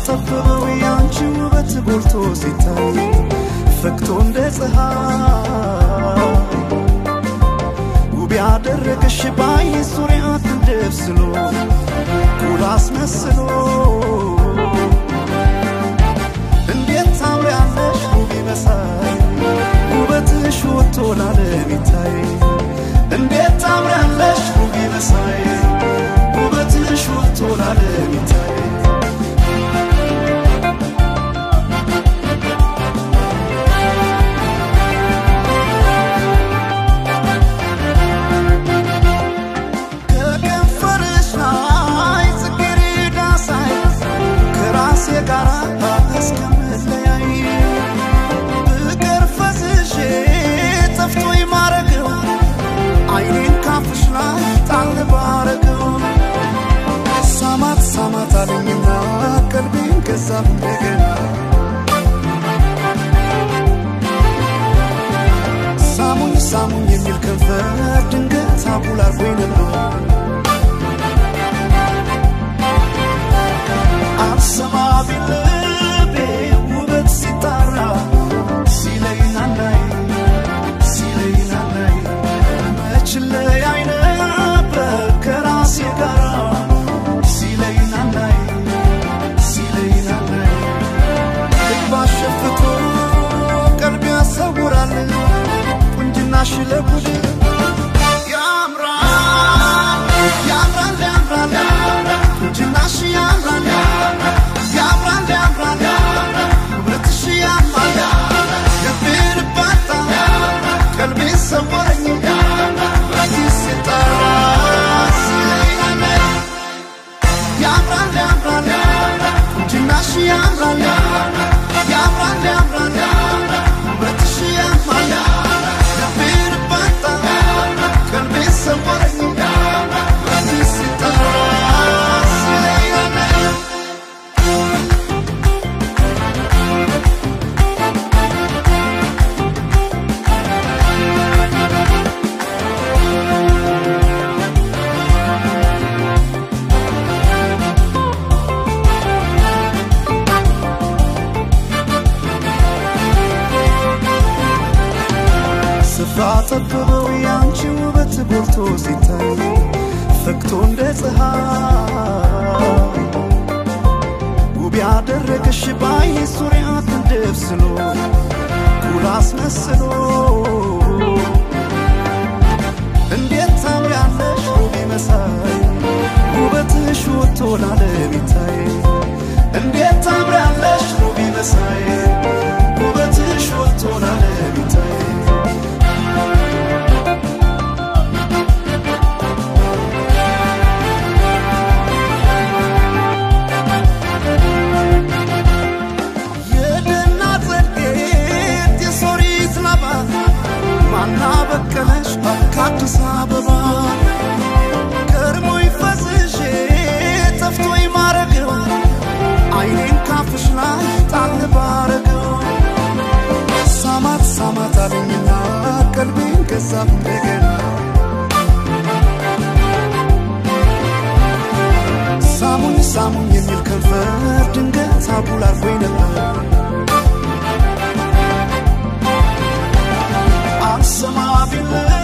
ጠበበው ያንቺ ውበት ጎልቶ ሲታይ ፈክቶ እንደ ፀሐይ ውብ ያደረገሽ ባይ ዙሪያ ተደብስሎ ኩል አስመስሎ እንዴት ታምሪያለሽ ውብ መሳይ ውበትሽ ወጥቶ ላለም ይታይ እንዴት ታምሪያለሽ ውብ መሳይ ውበትሽ ወጥቶ ላለም ይታይ ከከንፈርሽ ላይ ጽጌረዳ ሳይ ከራሴ ጋር እስከምለያይ ብቀር ፈዝዤ ጠፍቶኝ ማረገው አይኔን ካፍሽ ላይ ጣል ባረገው ሳማት ሳማት አለኝና ቀልቤን ገዛ እንደገና ሳሙኝ ሳሙኝ የሚል ከንፈር ድንገት አጉል አርጎኝ ነበር አልሰማ ቢልቤ ውበት ሲጣራ ሲለይ ናናይ ሲለይ ናናይ መች ለያይ ነበር ከራሴ ጋራ ሲለይ ናናይ ሲለይ ናናይ ልብ አሸፍቶ ቀልብ ያሰውራል ቁንጅናሽ ለጉድ ያምራል ያምራል ያምራል ቁንጅናሽ ያምራል ያምራል ያምራል ውበትሽ ያምራል ልቤ ልባታ ቀልቤ ሰወረኝ በዚህ ሲጠራ ሲለኝ ያምራል ያምራል ቁንጅናሽ ያምራል ያምራል ያምራል ውበትሽ ያምራል ልቤ ልባታ ቀልቤ ሰወረኝ በዚህ ሲጠራ ሲለኝ ስፍራ ጠበበው ያንቺ ውበት ጎልቶ ሲታይ ፈክቶ እንደ ፀሐይ ውብ ያደረገሽ ባይ ዙሪያ ተደብስሎ ኩል አስመስሎ እንዴት ታምሪያለሽ ውብ መሳይ ውበትሽ ወጥቶ ላለም ይታይ እንዴት ታምሪያለሽ ውብ መሳይ ውበትሽ ወጥቶ ላለም ይታይ የደና ጸድቄት የሶሪት ላባ ማና በቀለሽ ከአዲስ አበባ ከርሞኝ ፈዝዤ ጠፍቶኝ ማረገው አይኔን ካፍሽ ላይ ጣል ባረገው ሳማት ሳማት አለኝና ቀልቤን ገዛ እንደገና ሳሙኝ ሳሙኝ የሚል ከንፈር ድንገት አጉል አርጎኝ ነበር አልሰማ ቢል